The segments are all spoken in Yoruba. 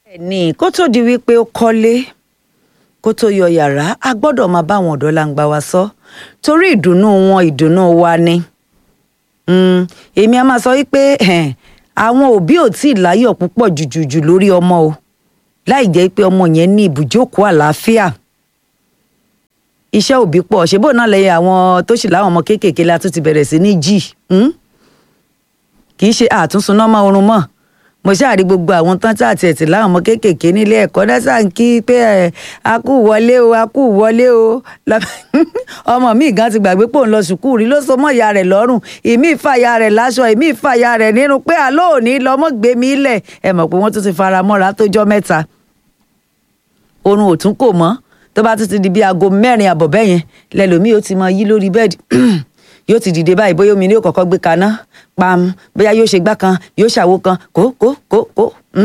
ní kó tó di wípé ó kọ́lé kó tó yọ yàrá a gbọ́dọ̀ máa bá àwọn ọ̀dọ́ langba wa sọ torí ìdùnnú wọn ìdùnnú wa ni Mm, èmi a máa sọ wípé eh, àwọn òbí ò tí ì láyọ̀ púpọ̀ jùjùjù lórí ọmọ o láì jẹ́ pé ọmọ yẹn ní ibùjókòó àlàáfíà iṣẹ́ òbí pọ̀ ṣebó náà lẹ́yìn àwọn tó sì láwọn ọmọ kéékèèké la tún ti bẹ̀rẹ̀ sí ní jì mm? kì í ṣe àtúnṣuná mọ́ oorun mọ́ mo ṣáàrí gbogbo àwọn tán tí àti ẹ̀tì láwọn ọmọ kéékèèké nílé ẹ̀kọ́ dẹ́sà ń kí pé ẹ̀ a kú wọlé o a kú wọlé o ọmọ mi gan ti gbàgbé pò ń lọ sùkúù rí ló so mọ́ ìyá rẹ̀ lọ́rùn ìmí ìfàyà rẹ̀ láṣọ ìmí ìfàyà rẹ̀ nínú pé àlọ́ òní lọ́mọ gbé mi lẹ̀ ẹ mọ̀ pé wọ́n tún ti fara mọ́ra tó jọ́ mẹ́ta oorun ò tún kò mọ́ tó bá tún ti di bí aago mẹ́rin àbọ̀ bẹ́yẹn lẹ́lòmíì ó ti mọ yí lórí bẹ́ẹ̀dì yóò ti dìde báyìí bóyá omi ni yóò kọ́kọ́ gbé kaná pam bóyá yóò ṣe gbá kan yóò ṣàwo kan kó kó kó kó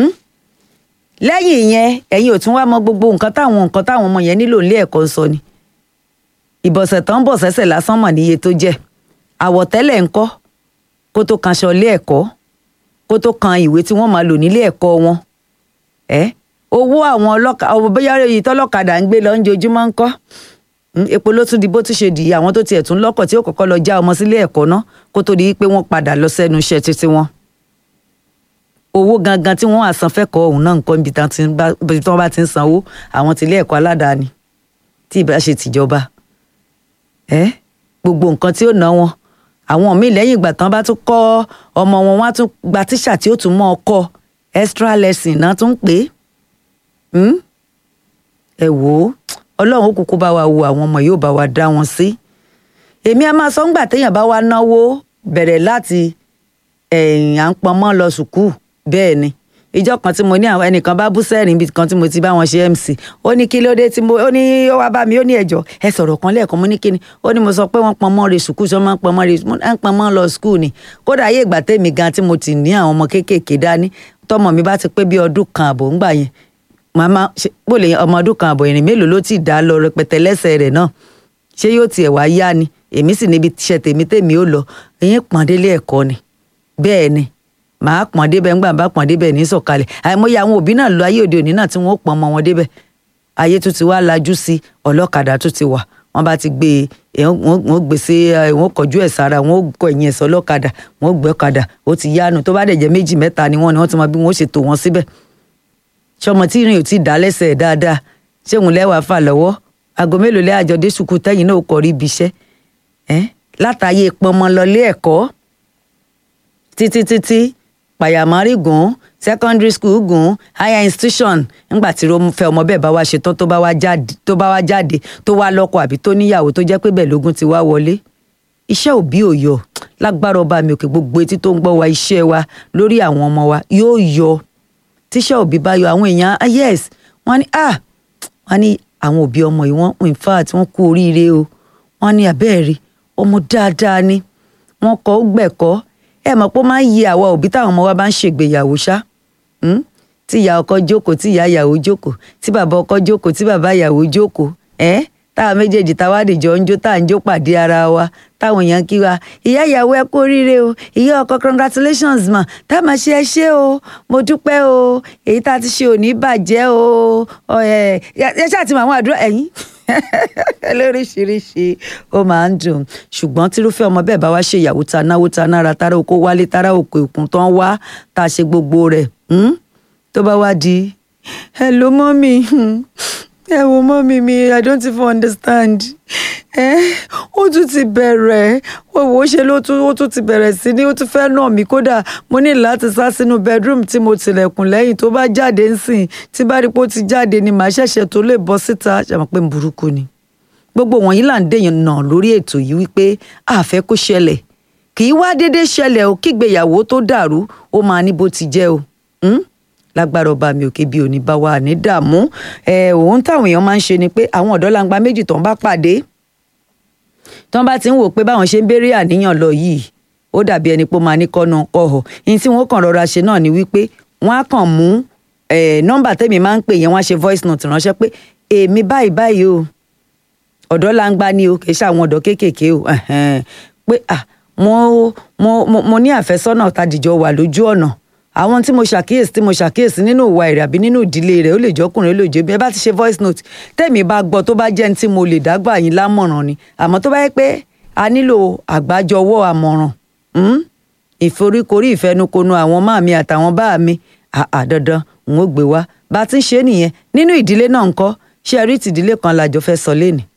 lẹ́yìn ìyẹn ẹ̀yin ò tún wá mọ gbogbo nǹkan táwọn nǹkan táwọn ọmọ yẹn nílò nílé ẹ̀kọ́ ń sọ ni ìbọ̀sẹ̀ tán bọ̀ sẹ́sẹ̀ lásán mọ̀ níye tó jẹ́ àwọ̀tẹ́lẹ̀ ńkọ́ kó tó kan aṣọ ilé ẹ̀kọ́ kó tó kan ìwé tí wọ́n máa lò nílé ẹ̀kọ́ wọn ẹ́ owó àwọn ọlọ́kadà bóyá èyí tọ́lọ́kadà ń gbé lọ ń jojúmọ́ ńkọ́ epo ló tún di bó tún ṣe dì í àwọn tó tiẹ̀ tún lọ́kọ̀ tí ó kọ́kọ́ lọ já ọmọ sílé ẹ̀kọ́ ná kó tó di pé wọ́n padà lọ sẹ́nu iṣẹ́ títí wọn. owó gangan tí wọ́n àsan fẹ́kọ̀ọ́ ọ̀hún náà nǹkan ibi tí wọ́n bá ti ń sanwó àwọn tilé ẹ̀kọ́ aládàáni tí ìbá ṣe tìjọba. ẹ gbogbo nǹkan tí ó ná wọn àwọn míì lẹ́yìn ìgbà tán bá tún kọ́ ọmọ wọn wọ́n á tún gba tíṣà tí ó tún mọ́ ọkọ extra lesson náà tún pè é ẹ wò ó ọlọ́run ó kúkú bá wa wo àwọn ọmọ yóò bá wa dá wọn sí èmi a máa sọ ńgbà téèyàn bá wa náwó bẹ̀rẹ̀ láti ẹ̀yìn à ń pọnmọ́ lọ sùkúù bẹ́ẹ̀ ni ìjọ kan tí mo ní àwọn ẹnìkan bá bú sẹ́rìn ibi kan tí mo ti bá wọn ṣe mc ó ní kí ló dé tí mo ó ní ó wá bá mi ó ní ẹjọ́ ẹ sọ̀rọ̀ kan lẹ́ẹ̀kan mo ní kíni ó ní mo sọ pé wọ́n pọnmọ́ re sùkúù sọ máa ń pọnmọ́ re ń pọnmọ́ lọ sùkúù ni kódà ayé ìgbà tèmi gan tí mo ti ní àwọn ọmọ kéékèèké dání tọmọ mi bá ti pé bí ọdún kan àbọ̀ ńgbà yẹn màmá bó lè ọmọ ọdún kan àbọ̀ ìrìn mélòó ló ti dá lọ rẹpẹtẹ lẹ́sẹ̀ rẹ̀ náà ṣé yóò tiẹ̀ wá yá ni èmi sì níbi iṣẹ́ tèmi tèmi ó lọ ẹ̀yìn pọ̀n délé ẹ̀kọ́ ni bẹ́ẹ̀ ni màá pọ̀n débẹ̀ ńgbà bá pọ̀n débẹ̀ ní sọ̀kalẹ̀ àìmọye àwọn òbí náà lọ ayé òde òní náà tí wọ́n pọ̀n ọmọ wọn débẹ̀ ayé tó ti wá lajú sí ọlọ́kadà tó ti wà wọ́n bá ti gbé e wọ́n gbé sí wọ́n kọjú ẹ̀ sára wọ́n kọ ẹ̀yìn ẹ̀sọ́ ọlọ́kadà wọ́n gbé ọ̀kadà ó ti yánu tó bá dẹ̀ jẹ́ méjì mẹ́ta ni wọ́n ni wọ́n ti mọ bí wọ́n ṣètò wọn síbẹ̀ ṣọmọ tí ìrìn ò tí ì dá lẹ́sẹ̀ dáadáa ṣé òun lẹ́wàá fà lọ́wọ́ aago mélòó lẹ́ àjọ dé sùkúù tẹ́yìn náà kọ̀ rí ibi iṣẹ́ látàyè pọnmọ lọlé ẹ̀kọ́ títí títí pàyàmárì gùn secondary school gùn higher institution ńgbà tí fẹ́ ọmọ bẹ́ẹ̀ bá wá ṣetán tó bá wá jáde tó bá wá jáde tó wá lọ́kọ àbí tó níyàwó tó jẹ́ pé bẹ́ẹ̀ lógún ti wá wọlé iṣẹ́ òbí ò yọ lágbára ọba mi òkè gbogbo etí tó ń gbọ́ wa iṣẹ́ wa lórí àwọn ọmọ wa yóò yọ tíṣà òbí bá yọ àwọn èèyàn ah yes wọ́n ní ah wọ́n ní àwọn òbí ọmọ yìí wọ́n in fact wọ́n kú oríire o wọ́n ní abẹ́ẹ̀rí ọmọ dáadáa ni wọ́n kọ́ gbẹ̀kọ́ ẹ mọ̀ pé ó máa ń yí àwa òbí táwọn ọmọ wa bá ń ṣègbéyàwó ṣá tí ìyá ọkọ jókòó tí ìyá ìyàwó jókòó tí bàbá ọkọ jókòó tí bàbá ìyàwó jókòó ẹ táwọn méjèèjì táwa dìjọ ń jó tá à ń jó pàdé ara wa táwọn èèyàn kí wa ìyá ìyàwó ẹ kú oríire o ìyá ọkọ congratulations ma tá a máa ṣe ẹ ṣé o mo dúpẹ́ o èyí tá a ti ṣe ò ní bàjẹ́ o ẹ ẹ ṣáà ti mọ àwọn àdúrà ẹ̀yìn lóríṣiríṣi ó máa ń dùn ṣùgbọ́n tírúfẹ́ ọmọ bẹ́ẹ̀ bá wá ṣe ìyàwó ta náwó ta nára tára oko wálé tára òkè òkun tán wá tá a ṣe gbogbo rẹ̀ tó bá wá di hello mọ́mì ẹ wo mọ́mí mi i don't even understand ẹ ó tún ti bẹ̀rẹ̀ wọ́n wò ó ṣe ló tún ó tún ti bẹ̀rẹ̀ sí ní ó tún fẹ́ nà mí kódà mo ní láti sá sínú bedroom tí mo tilẹ̀kùn lẹ́yìn tó bá jáde ń sìn tí bá rí pé ó ti jáde ni màá ṣẹ̀ṣẹ̀ tó lè bọ́ síta ṣàmọ̀ pé burúkú ni gbogbo wọ̀nyí là ń dèèyàn nà lórí ètò yìí wípé àfẹ́ kó ṣẹlẹ̀ kì í wá déédéé ṣẹlẹ̀ o kígbéyàwó tó dàrú ó máa ní bó ti jẹ́ o lágbára ọba mi òkè bí òní bá wà ní dààmú ẹ òun táwọn èèyàn máa ń ṣe ni pé àwọn ọ̀dọ́ langba méjì tó ń bá pàdé tí wọ́n bá ti ń wò pé báwọn ṣe ń béèrè àníyàn lọ yìí ó dàbí ẹni pé ó máa ní kọ́nà kọ́họ̀ ní tí wọ́n kàn rọra ṣe náà ni wípé wọ́n á kàn mú nọ́mbà tẹ́mi máa ń pè yẹn wọ́n á ṣe voice note ránṣẹ́ pé èmi báyìí báyìí o ọ̀dọ́ langba ni o kì í ṣe àwọn ọ̀dọ́ kéékèèké o pé ah mo mo mo ní àfẹ́sọ́nà tàdíjọ wà lójú ọ̀nà àwọn tí mo ṣàkíyèsí tí mo ṣàkíyèsí nínú ìwà rẹ̀ àbí nínú ìdílé rẹ̀ ó lè jọkùnrin ó lè jẹ́ bí ẹ bá ti ṣe voice note tẹ̀mí bá gbọ́ tó bá jẹ́ ní tí mo lè dágbà yín lámọ̀ràn ni àmọ́ tó bá yẹ pé a nílò àgbájọwọ́ àmọ̀ràn hmm? ìforíkorí ìfẹnukonu àwọn máa mi àtàwọn bá mi àà dandan n ó gbé wá bá a ti ń ṣe nìyẹn nínú ìdílé náà ńkọ́ ṣé ẹ rí tìdílé kan làjọ fẹ́ sọ lénìí